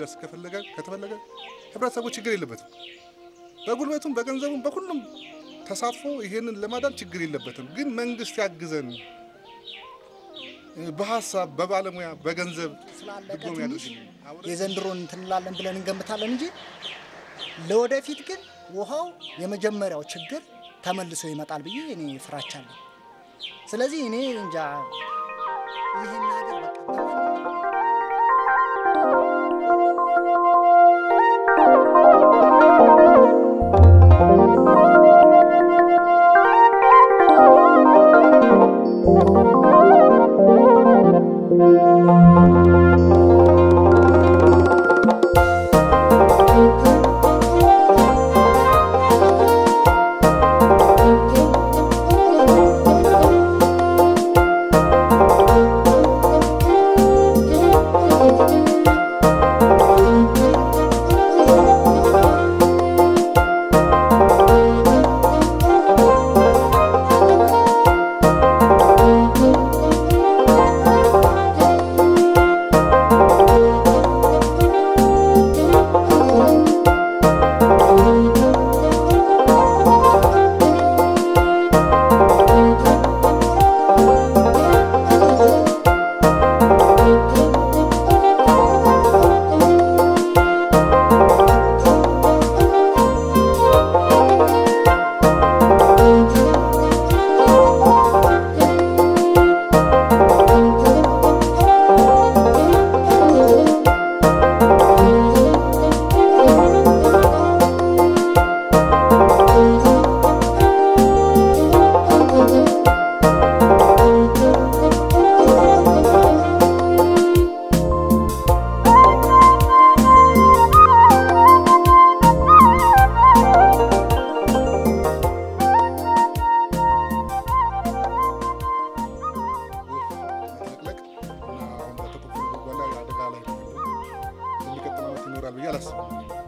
እንዲደርስ ከፈለገ ከተፈለገ ህብረተሰቡ ችግር የለበትም። በጉልበቱም በገንዘቡም በሁሉም ተሳትፎ ይሄንን ለማዳን ችግር የለበትም። ግን መንግስት ያግዘን በሀሳብ በባለሙያ በገንዘብ ስላለቀ ድጎም ትንሽ ያደርግልን። የዘንድሮን እንትን እንላለን ብለን እንገምታለን እንጂ ለወደፊት ግን ውሃው የመጀመሪያው ችግር ተመልሶ ይመጣል ብዬ እኔ ፍራቻ አለኝ። ስለዚህ እኔ እንጃ ይህን ነገር በቃ መጥለቅለቅ እና አሁን በተቆፈረ ጉድጓድ ላይ አደጋ ላይ ነው ያለው። የሚቀጥለው ዓመት ይኖራል ብዬ አላስብም።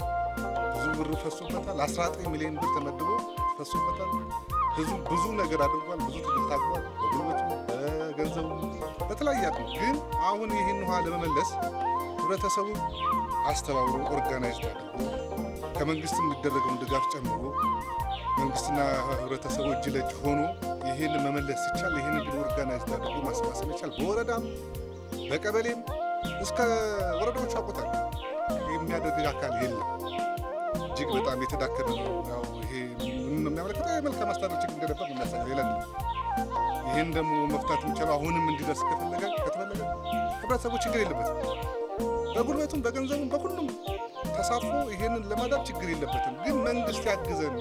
ብዙ ብር ፈሶበታል። 19 ሚሊዮን ብር ተመድቦ ፈሶበታል። ህዝቡ ብዙ ነገር አድርጓል። ብዙ ትግል ታግሏል። በጉልበቱ፣ በገንዘቡ፣ በተለያየ አቅሙ። ግን አሁን ይህን ውሃ ለመመለስ ህብረተሰቡ አስተባብሮ ኦርጋናይዝድ አድርጎ ከመንግስት የሚደረገውን ድጋፍ ጨምሮ መንግስትና ህብረተሰቡ እጅ ለእጅ ሆኖ ይህን መመለስ ሲቻል ይህን ግን ኦርጋናይዝድ አድርጎ ማሰባሰብ ይቻል። በወረዳም በቀበሌም እስከ ወረዳዎች አውቆታል የሚያደርግ አካል የለም። እጅግ በጣም የተዳከመ ነው። ያው ይሄ ምን ነው የሚያመለክተው የመልካም አስተዳደር ችግር እንደነበር ነው የሚያሳየው። ሌላ አይደለም። ይህን ደግሞ መፍታት የሚቻለው አሁንም እንዲደርስ ከፈለገ ከተፈለገ ህብረተሰቡ ችግር የለበትም። በጉልበቱም በገንዘቡም በሁሉም ተሳትፎ ይሄንን ለማዳን ችግር የለበትም። ግን መንግስት ያግዘን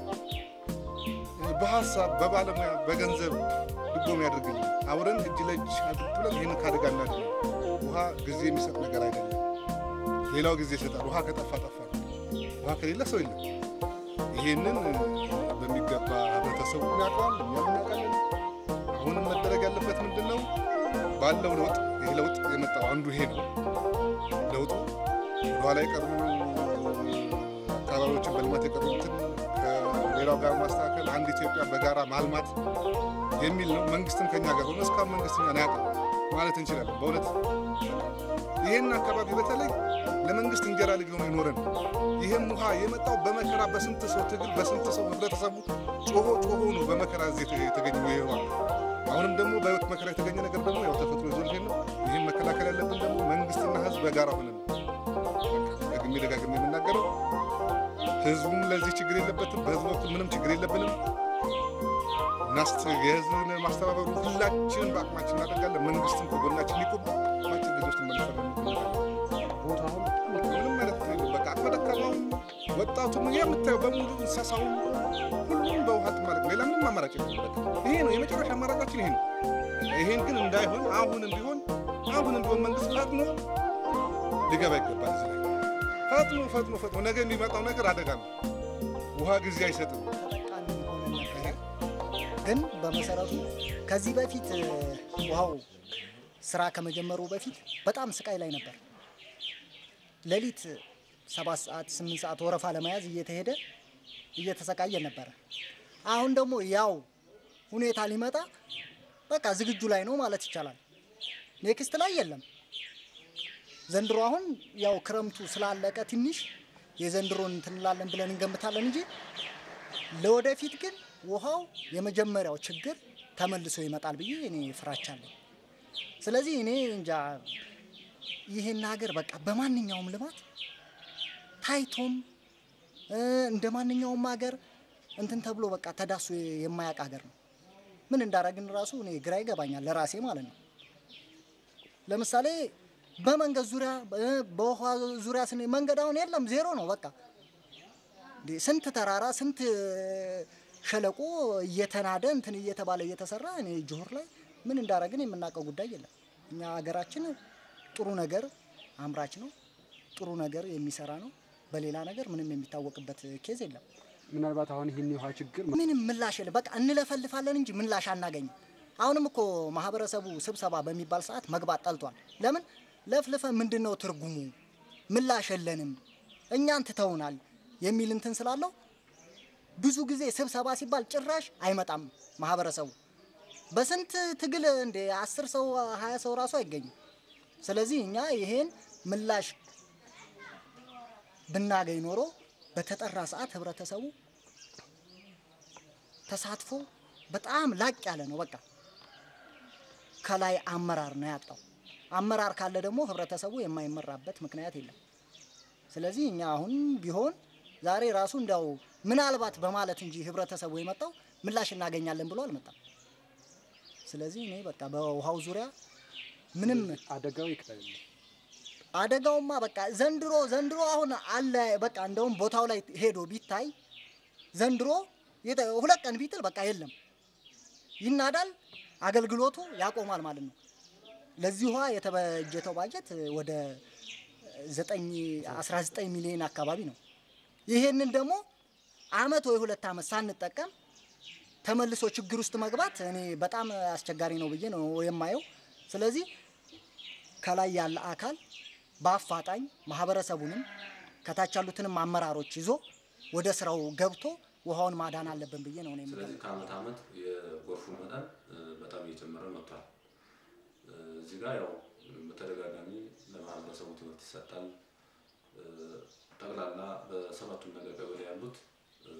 በሀሳብ በባለሙያ በገንዘብ ድጎም ያደርግልን። አብረን እጅ ለእጅ አድርግ ብለን ይህን ካደጋ እናድን። ውሃ ጊዜ የሚሰጥ ነገር አይደለም። ሌላው ጊዜ ይሰጣል። ውሃ ከጠፋ ጠፋ። ውሃ ከሌለ ሰው የለም። ይህንን በሚገባ ህብረተሰቡ ያውቀዋል፣ እኛም እናውቃለን። አሁንም መደረግ ያለበት ምንድን ነው? ባለው ለውጥ ይህ ለውጥ የመጣው አንዱ ይሄ ነው። ለውጡ ወደኋላ የቀሩ አካባቢዎችን በልማት የቀሩትን ከሌላው ጋር ማስተካከል፣ አንድ ኢትዮጵያ በጋራ ማልማት የሚል ነው። መንግስትም ከኛ ጋር ሆኖ እስካሁን መንግስት እኛን አያውቅም ማለት እንችላለን። በእውነት ይህን አካባቢ በተለይ ለመንግስት እንጀራ ልጅ ሆኖ የኖረን ይህም ውሃ የመጣው በመከራ በስንት ሰው ትግል በስንት ሰው ህብረተሰቡ ጮሆ ጮሆ ነው በመከራ እዚህ የተገኘ ይሄ ውሃ። አሁንም ደግሞ በህይወት መከራ የተገኘ ነገር ደግሞ ያው ተፈጥሮ ይዞ ይሄን ነው። ይህም መከላከል ያለብን ደግሞ መንግስትና ህዝብ በጋራ ሆነን ነው። በቃ ደግሜ ደጋግሜ የምናገረው ህዝቡም ለዚህ ችግር የለበትም። በህዝቡ በኩል ምንም ችግር የለብንም። እናስተ የህዝብን ማስተባበሩ ሁላችንም በአቅማችን እናደርጋለን። መንግስትም ከጎናችን ሊቆም ማችን ጊዜ ውስጥ መልሰን ቦታውን ምንም ማለት ነው። በቃ አቅመ ደካማውም ወጣቱም የምታየው በሙሉ እንስሳውም ሁሉም በውሃ ማለት ሌላ ምንም አማራጭ የለም። በቃ ይሄ ነው የመጨረሻ አማራጫችን ይሄ ነው። ይሄን ግን እንዳይሆን አሁንም ቢሆን አሁንም ቢሆን መንግስት ፈጥኖ ሊገባ ይገባል። እዚህ ላይ ፈጥኖ ፈጥኖ ፈጥኖ ነገ የሚመጣው ነገር አደጋ ነው። ውሃ ጊዜ አይሰጥም። ተጠቃሚ ሆነን ነበረ። ግን በመሰረቱ ከዚህ በፊት እ, ውሃው ስራ ከመጀመሩ በፊት በጣም ስቃይ ላይ ነበር። ሌሊት ሰባት ሰዓት ስምንት ሰዓት ወረፋ ለመያዝ እየተሄደ እየተሰቃየ ነበረ። አሁን ደግሞ ያው ሁኔታ ሊመጣ በቃ ዝግጁ ላይ ነው ማለት ይቻላል። ኔክስት ላይ የለም ዘንድሮ አሁን ያው ክረምቱ ስላለቀ ትንሽ የዘንድሮን እንትን እንላለን ብለን እንገምታለን እንጂ ለወደፊት ግን ውሃው የመጀመሪያው ችግር ተመልሶ ይመጣል ብዬ እኔ ፍራቻ አለኝ። ስለዚህ እኔ እንጃ ይህን ሀገር በቃ በማንኛውም ልማት ታይቶም እ እንደ ማንኛውም ሀገር እንትን ተብሎ በቃ ተዳሶ የማያውቅ ሀገር ነው። ምን እንዳረግን ራሱ እኔ ግራ ይገባኛል ለራሴ ማለት ነው። ለምሳሌ በመንገድ ዙሪያ እ በውሃ ዙሪያ ስን መንገድ አሁን የለም ዜሮ ነው በቃ እንዴ ስንት ተራራ ስንት ሸለቆ እየተናደ እንትን እየተባለ እየተሰራ እኔ ጆሆር ላይ ምን እንዳረግን የምናውቀው ጉዳይ የለም። እኛ ሀገራችን ጥሩ ነገር አምራች ነው፣ ጥሩ ነገር የሚሰራ ነው። በሌላ ነገር ምንም የሚታወቅበት ኬዝ የለም። ምናልባት አሁን ይህን የውሃ ችግር ምንም ምላሽ የለም። በቃ እንለፈልፋለን እንጂ ምላሽ አናገኝም። አሁንም እኮ ማህበረሰቡ ስብሰባ በሚባል ሰዓት መግባት ጠልቷል። ለምን ለፍልፈ ምንድን ነው ትርጉሙ? ምላሽ የለንም እኛን ትተውናል የሚል እንትን ስላለው ብዙ ጊዜ ስብሰባ ሲባል ጭራሽ አይመጣም ማህበረሰቡ። በስንት ትግል እንደ አስር ሰው ሀያ ሰው ራሱ አይገኝም። ስለዚህ እኛ ይሄን ምላሽ ብናገኝ ኖሮ በተጠራ ሰዓት ህብረተሰቡ ተሳትፎ በጣም ላቅ ያለ ነው። በቃ ከላይ አመራር ነው ያጣው። አመራር ካለ ደግሞ ህብረተሰቡ የማይመራበት ምክንያት የለም። ስለዚህ እኛ አሁን ቢሆን ዛሬ ራሱ እንዲያው ምናልባት በማለት እንጂ ህብረተሰቡ የመጣው ምላሽ እናገኛለን ብሎ አልመጣም። ስለዚህ እኔ በቃ በውሃው ዙሪያ ምንም አደጋው ይክላል። አደጋውማ በቃ ዘንድሮ ዘንድሮ አሁን አለ በቃ እንደውም ቦታው ላይ ሄዶ ቢታይ ዘንድሮ የተ- ሁለት ቀን ቢጥል በቃ የለም ይናዳል፣ አገልግሎቱ ያቆማል ማለት ነው። ለዚህ ውሃ የተበጀተው ባጀት ወደ 9 19 ሚሊዮን አካባቢ ነው። ይሄንን ደግሞ አመት ወይ ሁለት አመት ሳንጠቀም ተመልሶ ችግር ውስጥ መግባት እኔ በጣም አስቸጋሪ ነው ብዬ ነው የማየው። ስለዚህ ከላይ ያለ አካል በአፋጣኝ ማህበረሰቡንም ከታች ያሉትንም አመራሮች ይዞ ወደ ስራው ገብቶ ውሃውን ማዳን አለብን ብዬ ነው እኔ የምለው። ስለዚህ ከአመት አመት የጎርፉ መጠን እ፣ በጣም እየጨመረ መጥቷል። እ፣ እዚህ ጋር ያው በተደጋጋሚ ለማህበረሰቡ ትምህርት ይሰጣል። እ፣ ጠቅላላ በሰባቱም ነገር ቀበሌ ያሉት እ፣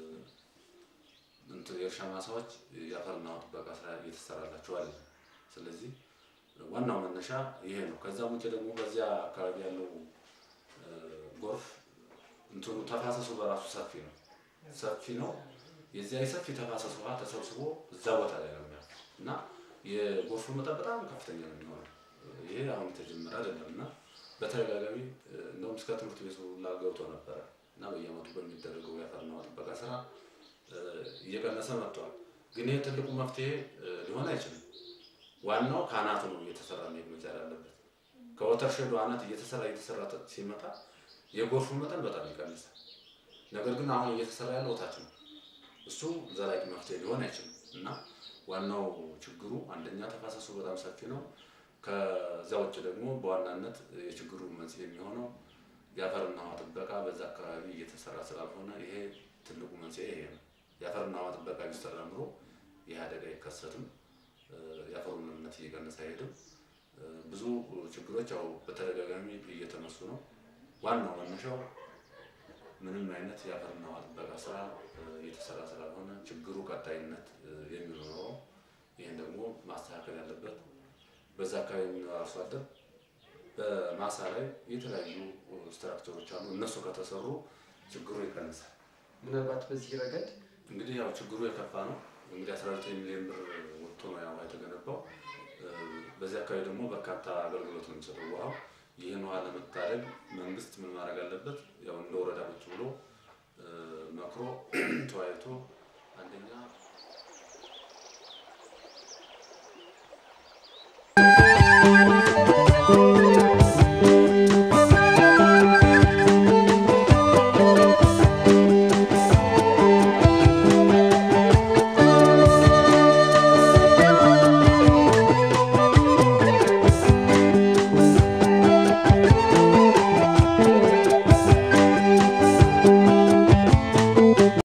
እንትን የእርሻ ማሳዎች የአፈርና ውሃ ጥበቃ ስራ እየተሰራላቸው አለ። ስለዚህ ዋናው መነሻ ይሄ ነው። ከዛም ውጭ ደግሞ በዚያ አካባቢ ያለው እ፣ ጎርፍ እንትኑ ተፋሰሱ በራሱ ሰፊ ነው ሰፊ ነው። የዚያ የሰፊ ተፋሰስ ውሃ ተሰብስቦ እዛ ቦታ ላይ ነው የሚያልፍ እና የጎርፉ መጠን በጣም ከፍተኛ ነው የሚሆነው። ይሄ አሁን የተጀመረ አይደለም እና በተደጋጋሚ እ፣ እንደውም እስከ ትምህርት ቤቱ ሁላ ገብቶ ነበረ እና በየአመቱ በሚደረገው የአፈርና ውሃ ጥበቃ ስራ እ፣ እየቀነሰ መጥቷል። ግን ይሄ ትልቁ መፍትሄ እ፣ ሊሆን አይችልም። ዋናው ከአናቱ ነው እየተሰራ መሄድ መቻል አለበት። ከወተርሼዱ አናት እየተሰራ እየተሰራ ተ- ሲመጣ የጎርፉ መጠን በጣም ይቀንሳል። ነገር ግን አሁን እየተሰራ ያለው ታች ነው። እሱ ዘላቂ መፍትሄ ሊሆን አይችልም እና ዋናው ችግሩ አንደኛ ተፋሰሱ በጣም ሰፊ ነው። ከዛ ውጭ ደግሞ በዋናነት የችግሩ መንስኤ የሚሆነው የአፈርና ውሃ ጥበቃ በዛ አካባቢ እየተሰራ ስላልሆነ ይሄ ትልቁ መንስኤ ይሄ ነው። የአፈርና ውሃ ጥበቃ ቢሰራ ኑሮ ይህ አደጋ አይከሰትም። እ፣ የአፈሩ ምንነት እየቀነሰ አይሄድም። እ፣ ብዙ ችግሮች ያው በተደጋጋሚ እየተነሱ ነው። ዋናው መነሻው ምንም አይነት የአፈርና ውሃ ጥበቃ ስራ እ፣ እየተሰራ ስላልሆነ ችግሩ ቀጣይነት እ፣ የሚኖረው ይህን ደግሞ ማስተካከል ያለበት በዛ አካባቢ የሚኖር አርሶ አደር በማሳ ላይ የተለያዩ ስትራክቸሮች አሉ። እነሱ ከተሰሩ ችግሩ ይቀንሳል። ምናልባት በዚህ ረገድ እንግዲህ ያው ችግሩ የከፋ ነው። እንግዲህ 19 ሚሊዮን ብር ወጥቶ ነው ያው የተገነባው። እ፣ በዚህ አካባቢ ደግሞ በርካታ አገልግሎት ነው የሚሰጠው ውሃው። ይህን ውሃ ለመታደግ መንግስት ምን ማድረግ አለበት? ያው እንደ ወረዳ ቁጭ ብሎ እ፣ መክሮ ተወያይቶ አንደኛ